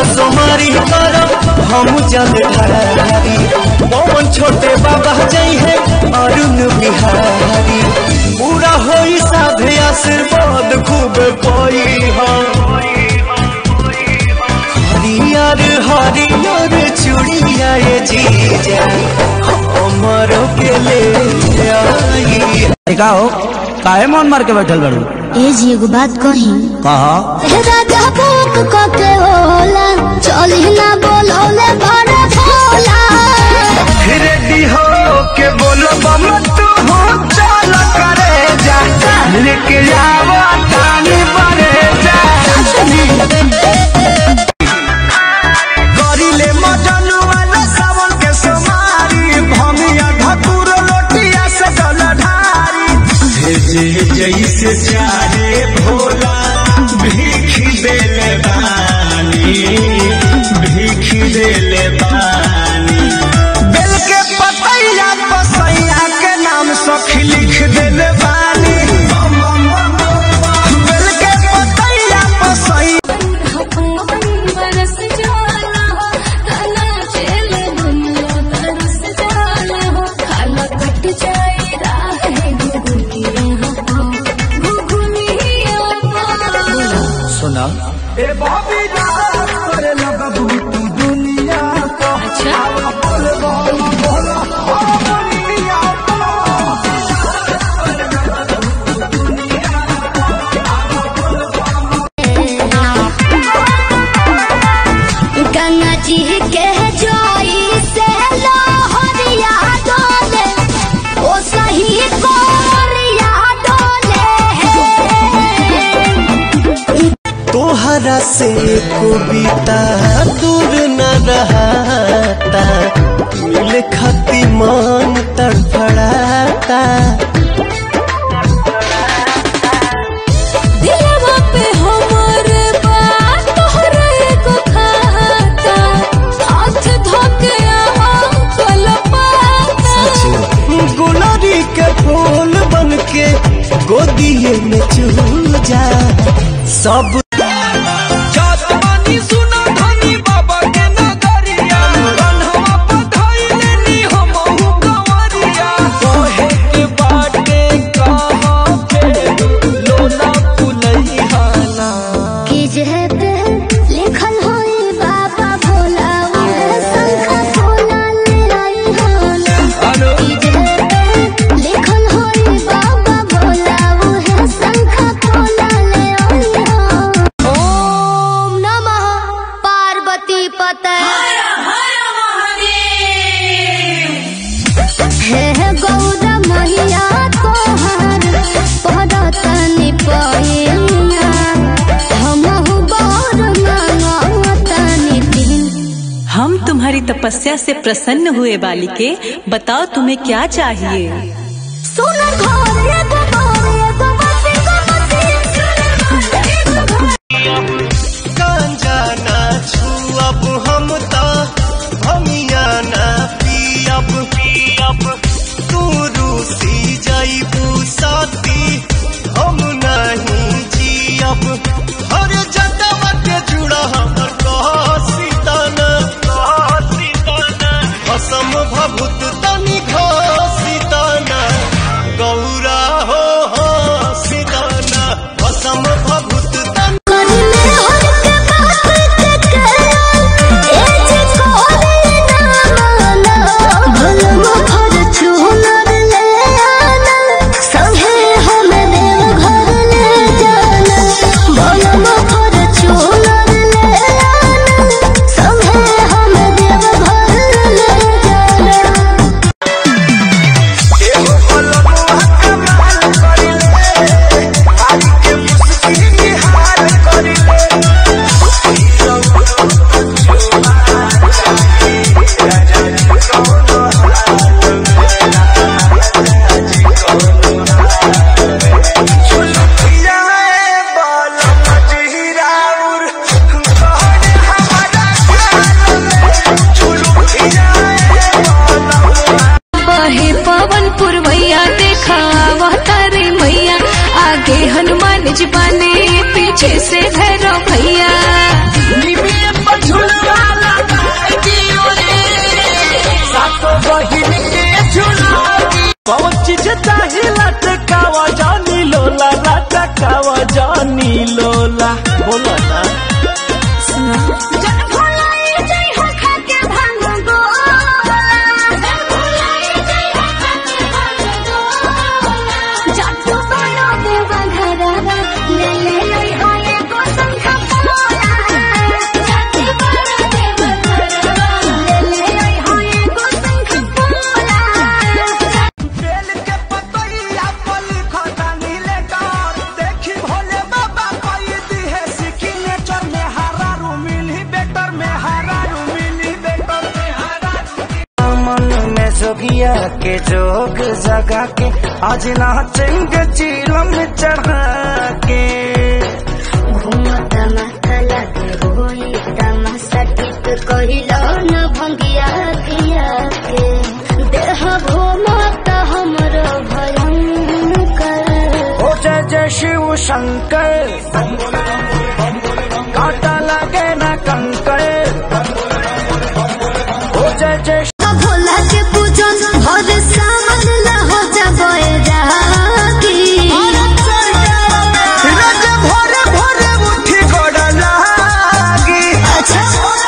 सोमारी करब हम जल ढारी पवन छोटे बाबा जई है अरुण बिहारी पूरा होई साधे आशीर्वाद खूब पाई हरियर हरियर चूड़िया ये जीजा हमरो के ले आई का हो काहे मन मार के बैठल बड़ू ए जी एगो बात कही कहा राजा भूख कके होला चली ना बोलौले बड़ा भोला रेडी हो के बोलो बम तू हो चल करे जा लेके जावा तानी बने जा करिले मजनू वाला सावन के सोमारी भमिया घटुर लोटिया से जल ढारी भेजे जैसे चाहे भोला भीख देले बानी भीख देले बानी बेल के पतैया पसैया के नाम सखी लिख देले बानी बेल के पतैया पसैया बरस जाला हो तना चले दुनिया तरस जाला हो खाना कट जाए राह है गुगुनिया हो गुगुनिया हो सुना ए बाबी रात करे लगबू तू दुनिया को अच्छा बोल बोल बोल ओ दुनिया को गंगा जी के जोई से लोहरिया डोले ओ सही कोरिया डोले तोहरा से कविता दूर न रहता मिल खती मन तड़फड़ाता दिलवा पे हमर बात तोहरा एको खाता हाथ धोके कल गुलरी के फूल बन के गोदिए में चूल जा सब कि जे पे लिखल होई बाबा भोला उहे शंखा भोला ले आई होला कि जे पे लिखल होई बाबा भोला उहे शंखा भोला ले आई होला ओम नमः पार्वती पते हे गौर मैया तोहर पदतनि पहिना हमहु बर मांगतनि दिन हम तुम्हारी तपस्या से प्रसन्न हुए बालिके बताओ तुम्हें क्या चाहिए सुनर घर एगो बर एगो बसी गो बसी गांजा ना छुअब हम ता भमिया ना पियब पियब तू रूसी जईबू साथी हम नहीं जियब हर जगह के जुड़ा हमर कह सीताना कह सीताना असम भभूत तनि घसीताना गौरा हो हो सीताना असम भभूत तनि करले हर के बात के के ए जे कोरे ना माना भलम घर चुनर ले आना संगे हम देव घर ले जाना भलम घर चुनर ले आना संगे हम देव घर ले जाना बहे पवन पुरवैया देखा वह तारे मैया आगे हनुमान जी बने पीछे से भैरव भैया निमिये पछुआ के जोग जगा के आज नाचेंगे चीलम चढ़ा के घूमत माथा लागे होई तमाशा टिक कहिलो न भंगिया किया के देह घूमत हमरो भयंकर ओ जय जय शिव शंकर काटा लगे न कंकर ओ जय जय भोला के पूजन भर सावन ला हो जाबे रागी रज भोरे भोरे उठी गोड़ लागी अच्छा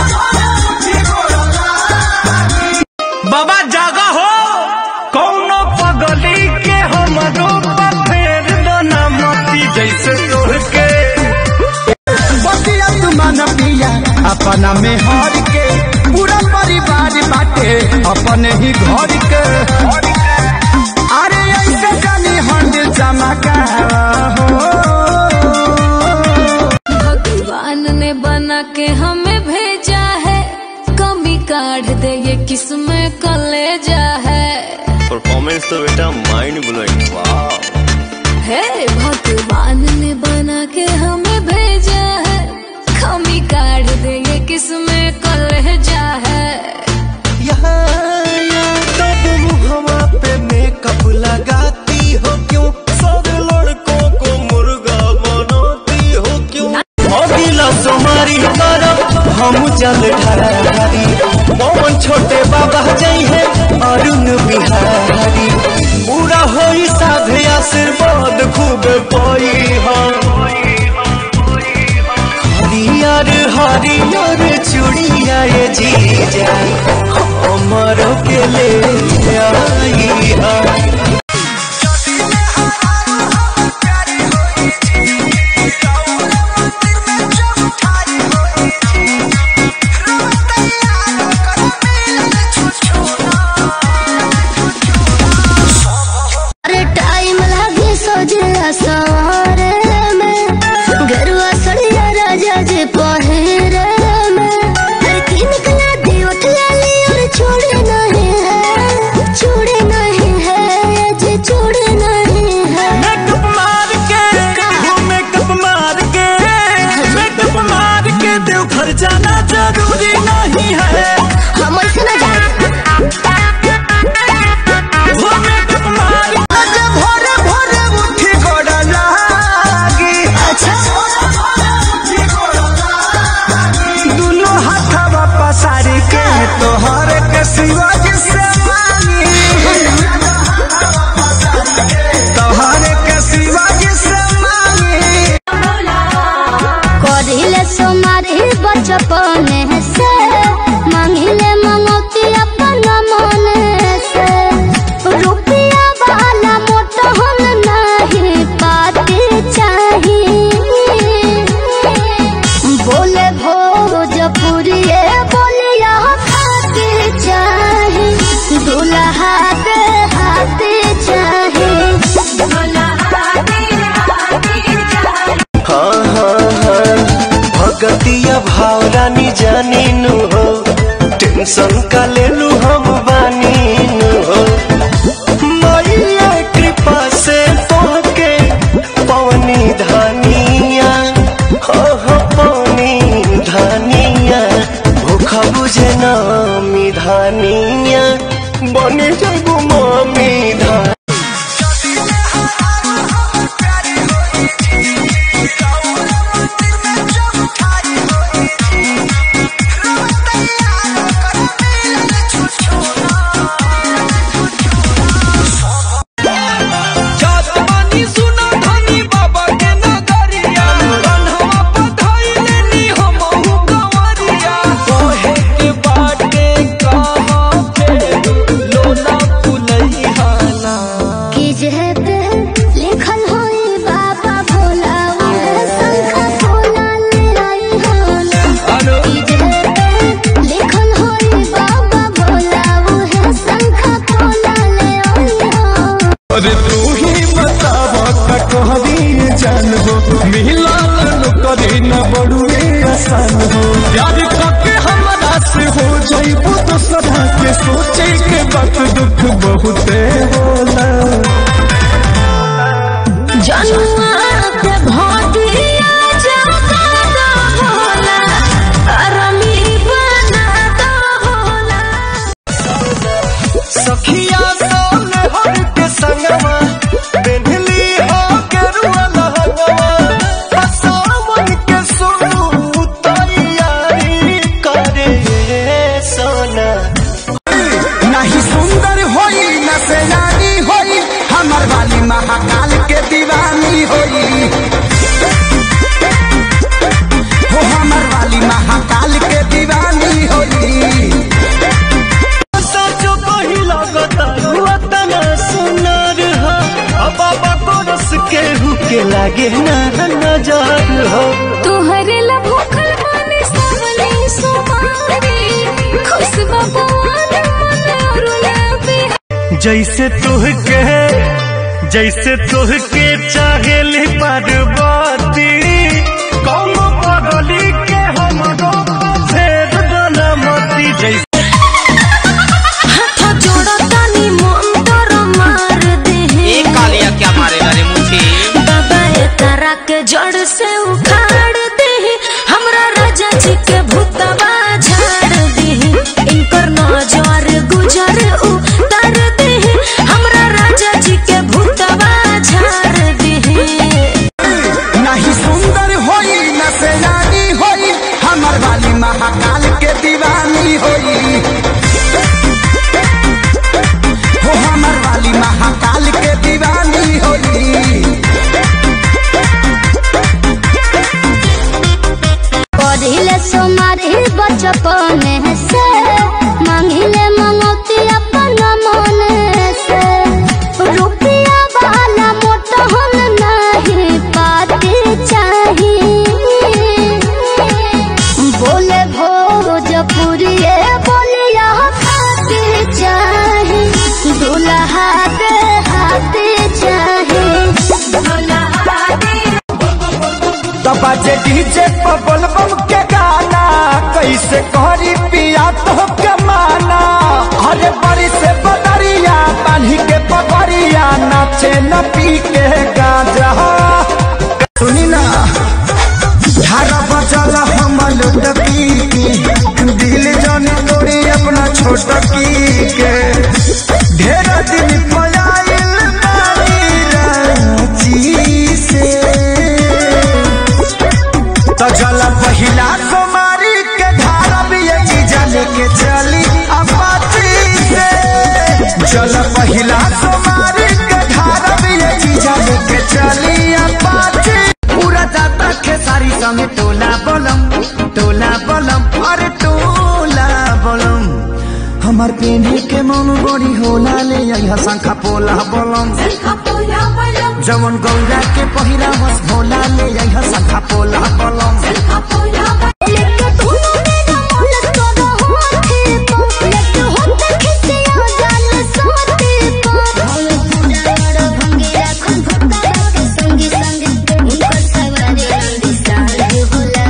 बाबा जागा हो कौनो पगली के हमरो फेर दो ना मती जैसे तोड़ के बतिया तुमान पिया अपना में हार के पूरा परिवार बाटे अपने ही घर के अरे ऐसे जानी हंड चमका भगवान ने बना के हमें भेजा है कमी काढ़ दे ये किस्में कलेजा है परफॉर्मेंस तो बेटा माइंड ब्लोइंग वाह हे भगवान ने बना के हमें भेजा है कमी काढ़ दे ये किस्में कलेजा है तब मुहवा पे मेकअप लगाती हो क्यों सब लड़कों को मुर्गा बनाती हो क्यों अगला सोमारी तरफ हम जल ढारी पवन छोटे बाबा जई है अरुण बिहारी पूरा होई साधे आशीर्वाद खूब पाई हरियर हरियर चूड़िया ये जीजा हमरो के ले आई हा अरे टाइम लागे सोजला सवारे में गरुआ सड़िया राजा जी पहिरे में अरे किन कला दी उठ लाली और छोड़े नहीं है छोड़े नहीं है ये जी छोड़े नहीं है मेकअप मार के वो मेकअप मार के मेकअप मार के देव घर जाना जरूरी नहीं है हम ऐसे ना जाए वो मेकअप मार के भोरे भोरे उठी गोड़ लागी अच्छा दुनो हाथवा पसारी के तोहर के शिवाजी से मांगी तोहर के शिवाजी से मांगी करिले सोमारी बचपन से मांगिले मंगती अपन मन से रुपया वाला मोटहन नहीं पाते चाहिए बोले भोजपुरिये बोलिया खाते चाहे दुल्हा के हाथे चाहे हाँ हाँ हाँ भगतिया भावरानी जानी नु हो टेंशन का ले लू हम बानी नु हो मैया कृपा से तोहके पवनी धानिया हो हो पवनी धानिया भूखा बुझे नामी धानिया बनी जगू मामी धानिया जात बानी सुना धनी बाबा के नगरिया कन्हवा पधाई लेनी हमहु कंवरिया कहे के बाटे कहाँ पे लोला फुलैहाना कि जेते लिखल होई बाबा भोला उहे शंखा भोला ले आई होना अनु कि जेते लिखल होई बाबा भोला उहे शंखा भोला ले आई होना अरे तू ही बतावा कटोहरी जान हो मिला लन करी न बड़ुए आसान हो याद करके हमारा से हो जाइबू तो सदा के सोचे के बात दुख बहुते होला जनुआ के भटिया जगदा होला अरमी बनादा होला सखिया सामने हर के संगवा बेंधली हो के रुआ लहंगवा सावन के सुनु तैयारी करे सोना नहीं सुंदर होई न सेनानी होई हमर वाली महाकाल के दीवानी होई हो हमर वाली महाकाल के दीवानी होई सचो कही लगता हुआ तना सुनर हो अब बाबा कोरस के हुके लागे ना नजर हो तुहरे ला भूखल माने सावली सुमारी खुश भगवान मन रुला भी जैसे तुहके जैसे तुहके चाहेली पार्वती कौन पगली के हम फेर बनमती जैसे हाथ जोड़तानी मंतर मार दे कालिया क्या मारेगा रे मुझे बाबा ए तारा के जड़ से उखाड़ दे हमरा राजा जी के भूतवा झाड़ दे इनकर नजर गुजर उतार दे हमरा राजा जी के भूतवा झाड़ दे नहीं सुंदर होई न सेनानी होई हमर वाली महाकाल के दीवानी होई हो हमर वाली महाकाल के दीवानी होई पढ़िले सोमारी बचपन से मांगिले मंगती अपन मन से रुपया वाला मोटहन नहीं पाती चाही बोले भोजपुरी बोलिया खाती चाही दुल्हा के हाथी चाही दुल्हा के तब जे डीजे पर बोलबम के गाना कैसे करी पिया तो के माना अरे बड़ी से बदरिया पानी के पगड़िया नाचे न पी के गाजा सुनी ना धारा बजल हम लुट पी के दिल जन तोड़ी अपना छोट की के ढेर दिन पयाइल नारी रांची से तो जल पहिला कुमारी के धारा भी यही जल के चली अपाची से जल पहिला कुमारी के धारा भी यही जल के चली अपाची पूरा जाता खेसारी संगे टोला बलम टोला बलम अरे टोला बलम हमार पेंढी के मन बड़ी होला ले यहाँ शंखा पोला बलम जवन गौरा के पहिरा बस भोला ले यहाँ शंखा पोला बलम लेके धुनो मेरा मोल तोरो होठे को लेके होठ खिसिया जाल सोते को भोल पूरा भंगिया खुद भक्ता के संगी संग उनकर सवारी रंगी साल होला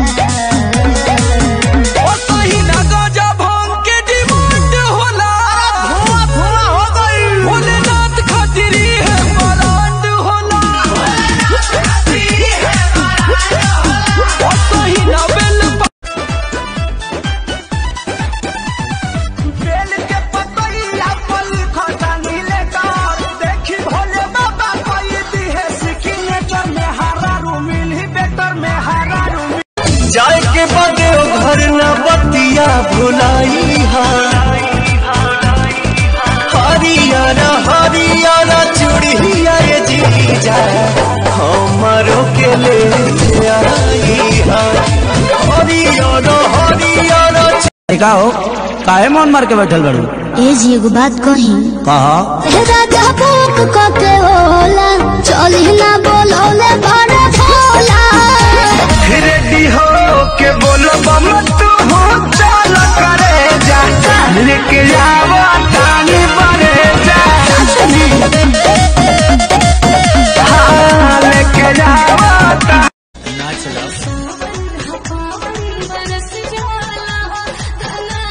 ओ सही ना गजा भांग के डिमांड होला धुआं धुआं हो गई भोलेनाथ खातिरी है बरांड होला ओ सही ना बेल बेल के पतैया पल खटानी लेकर देखी भोले बाबा कोई दी है सिग्नेचर में हारा रू मिली बेटर में हारा रू जाए के बाद घर न बतिया भुलाई हा हरियारा हरियारा चूड़िया ये जीजा हमारो के ले आई हा हरियारा हरियारा का हो काहे मन मार के बैठल बड़ू ए जी एगो बात कही कहा राजा भूख कके होला चली ना बोलौले बड़ा भोला रेडी हो के बोलो बम तू हो चल करे जा लेके जावा तानी बने जा हाँ लेके जावा ता बरस जाला तना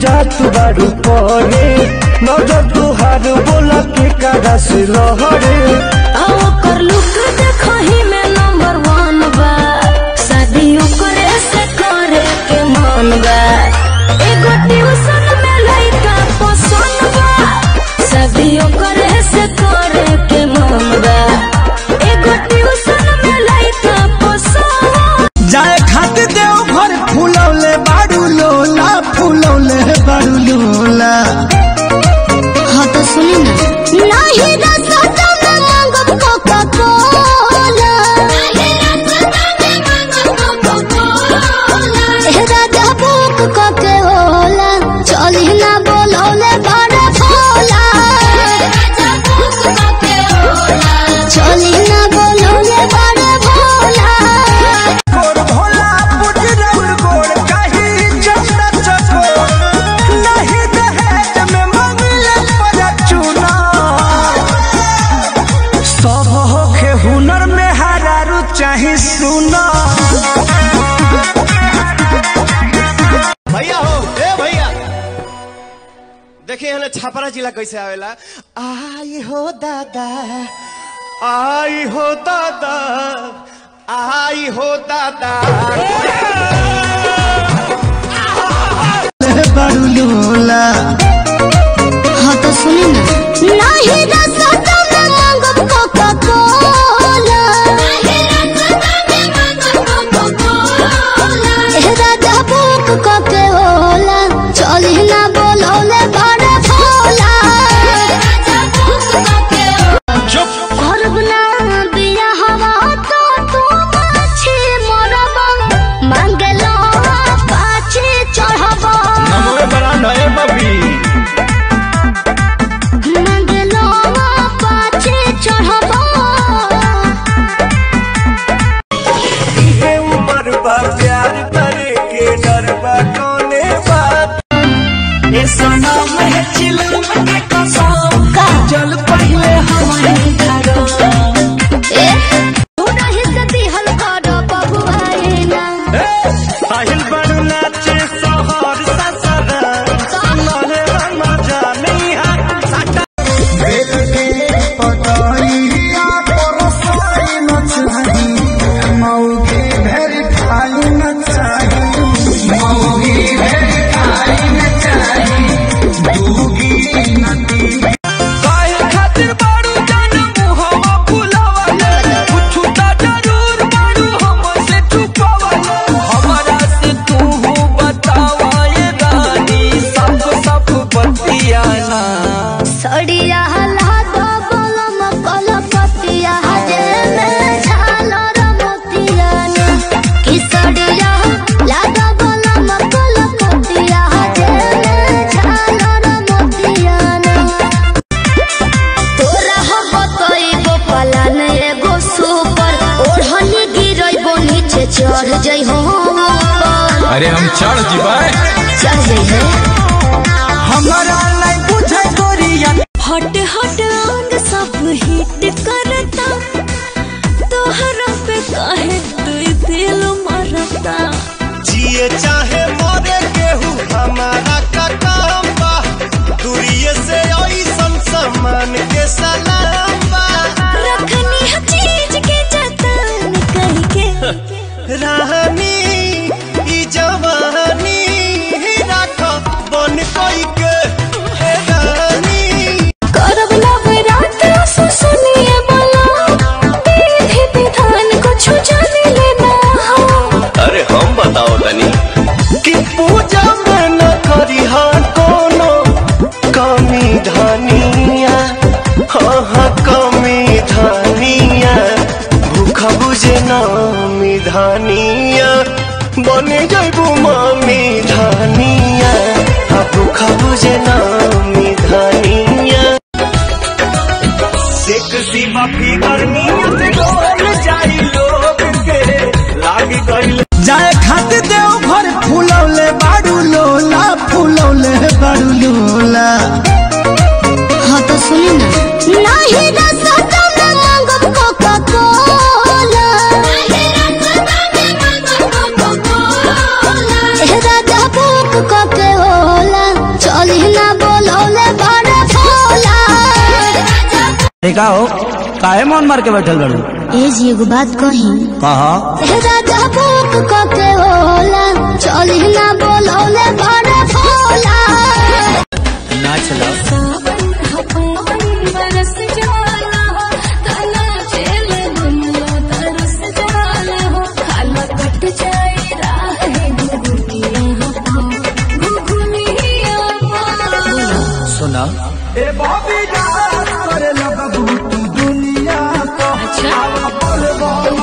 जात बारू परे नजर तुहार बोला के कारा से लहरे आओ कर लुक देखही में नंबर वन बा शादियों करे से करे के मन बा एगो ट्यूशन में लइका पसंद बा शादियों करे से करे के मन बा एगो ट्यूशन में लइका पसंद जाए खातिर देव घर फूलौले बारू लोला फूलौले बारू लोला हाँ तो सुनी ना नहीं रसता में मांगब कोका कोला ए राजा बुक कोके होला चली ना बोलौले बड़ा भोला चली ना बोलौले बड़ा भोला गोर भोला पुजरौर गोर कही चंदा चकोर नहीं दहेज में मंगले पर चुना सब होखे हुनर में हरारू चाहे सुना भैया हो ए भैया देखिए हमें छापरा जिला कैसे आवेला आई हो दादा आई हो दादा आई हो दादा बारू लोला हाँ तो सुनी ना नहीं रसता में मांगब कोका कोला ए राजा बुक कोके होला चली ना बोलौले बड़ा भोला करब ना बिया हवा तो तू माछी मरबा मांगलो पाछी चढ़बा मंगलो पाछे चढ़बा ये उम्र बा प्यार करे के डर बा कौने बात ये सनम है चिलम के कसम का चल पहले हमारे घर ए तू नहीं से दिहल कर बबुआई ना साहिल बड़ू नाचे सोहर ससरा सुनले रंग जाने हा साटा पतैया परसाई न चाही मौगी भेरी खाई न चाही मौगी भेरी खाई न चाही दूगी नदी काहे खातिर बारू जान मुहवा फुलावले कुछु ता जरूर बारू हमसे छुपावले हमरा से तू बतावा ये रानी सब सब बतियाना सड़िया हला दो बोलो मकल पतिया जे में झालर मोतिया ना कि सड़िया लागा बोलो मकल पतिया जे में झालर मोतिया ना तोरा हो कईगो पलान एगो सुपर ओढ़नी गिरइबो नीचे चढ़ जइहो ऊपर अरे हम चढ़ जीवा चढ़ जइहे हमरा लाई बुझे गोरिया हट हट अंग सब हिट करता तोहरा पे काहे तू दिल मरता जिए चाहे मरे केहू हमारा का काम बा दूरिये से ऐसन सामान के सलाम बा रखनी है चीज के जतन कह के रानी ई जवानी राख बन कोई के ए रानी करब लब रात सो सुनिए बोला विधि विधान कुछ जान लेना हो अरे हम बताओ तनी कि पूजा में न करी हा कोनो कमी धनिया हाँ हाँ कमी धनिया भूखा बुझे नामी धनिया बने जैबू मामी धनिया हाँ भूखा बुझे नामी धनिया सेक्सी बापी गर्मी से डोल जाई लोग के लागी गइल जाए खातिर देव घर फूलौले बारू लोला फूलौले बारू लोला हाँ तो सुनी ना नहीं रसता में मांगब कोका कोला ए राजा बुक कोके होला का हो काहे मन मार के बैठल बड़ू ए जी एगो बात कही कहा राजा बुक कके होला चली ना बोलौले बड़ा भोला ना चलाओ सावन हवन बरस जाला हो तना चले दुनिया तरस जाला हो खाला कट जाए राह गुगुनिया हो गुगुनिया हो सुना ए बॉबी डांस करे लगबू तू दुनिया को अच्छा बोल बोल